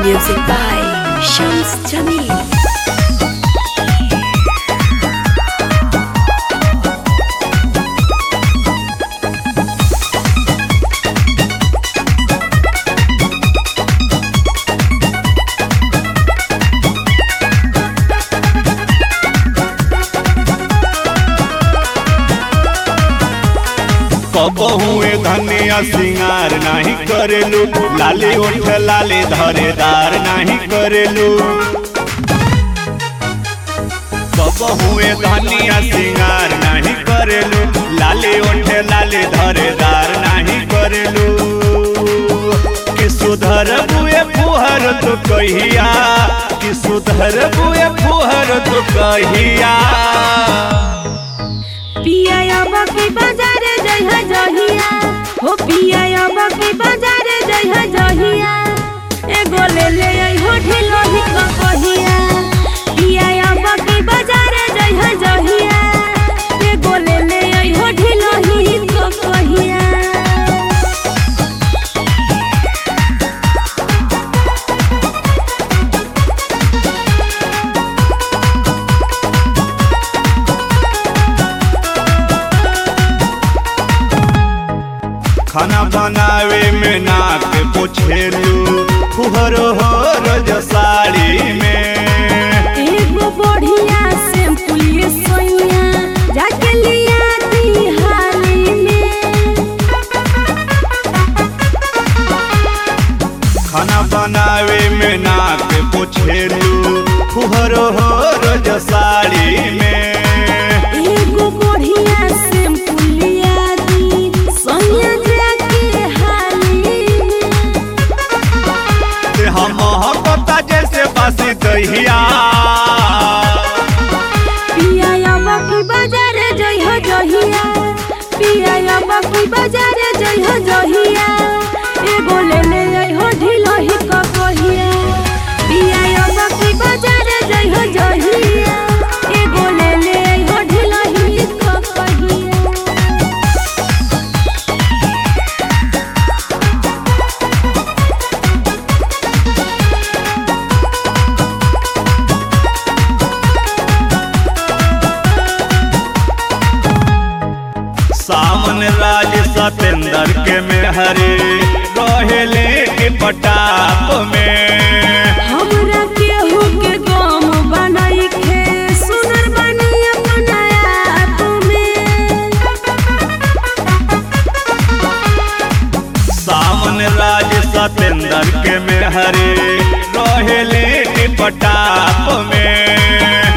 Music by Shams Jamil. कबहुए धनिया सिंगार नहीं करेलू लाली ओठ लाली धरेदार नहीं करेलू कबहुए धनिया सिंगार नहीं करेलू लाली ओठ लाली धरेदार नहीं करेलू कि सुधर बुए फुहर तो कहिया कि सुधर बुए फुहर तो कहिया पिया बकी बाजार जइहा जहिया हो पिया बकी बाजार जइहा जहिया एगो ले ले आई हो ढिलो ही क कहिया पिया बकी बाजार जइहा जहिया एगो ले ले आई हो ढिलो ही क कहिया खाना बनावे में नाक पोछेलू फुहर हो रज साड़ी में एगो बढ़िया शैम्पू ये सोइया जाके लिया दी हाली में खाना बनावे में नाक पोछेलू फुहर हो रज साड़ी में एगो बढ़िया शैम्पू लिया दी सोइया जाके हाली में ते हम मोहब्बत जैसे बासी दहिया पिया बकी बाजार जइहो जहिया पिया बकी बाजार जइहो जहिया एगो ले ले जइहो ढिलो ही क कहिया पिया बकी बाजार जइहो जहिया एगो ले ले जइहो ढिलो ही क कहिया सामन राज सतेंद्र के मेहरे रहेले के पटाप में हमरा केहू के गम बनाई खे सुनर बनी अपना आप में सामन राज सतेंद्र के मेहरे रहेले के पटाप में